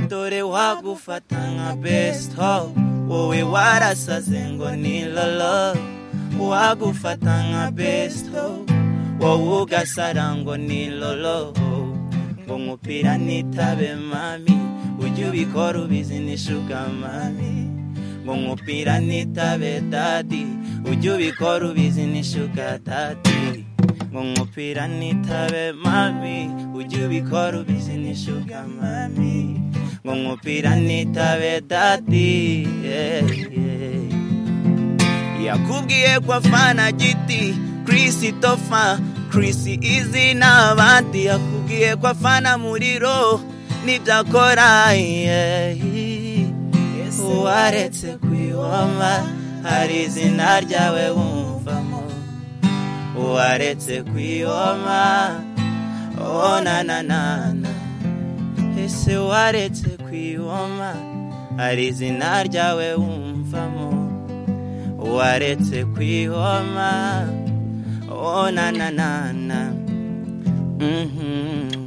dore wagufata nka best hall wowe warasaze ngo ni lolo wagufata nka best hall wowe ugasara ngo ni lolo ngo umupira nitabe mami ujye ubikora ubizi nishuka mami ngo umupira nitabe dadi ujye ubikora ubizi nishuka dadi ngo umupira nitabe mami ujye ubikora ubizi nishuka mami ngo umupira nitabe dadi yeah, yeah. yakubwiye ko afana giti christopher chris izina abandi yakubwiye ko afana muriro n'ibyakora waretse kwihoma hari izina ryawe wumvamo waretse kwihoma onananana ese waretse kwihoma hari izina ryawe wumvamo waretse kwihoma onananana mhm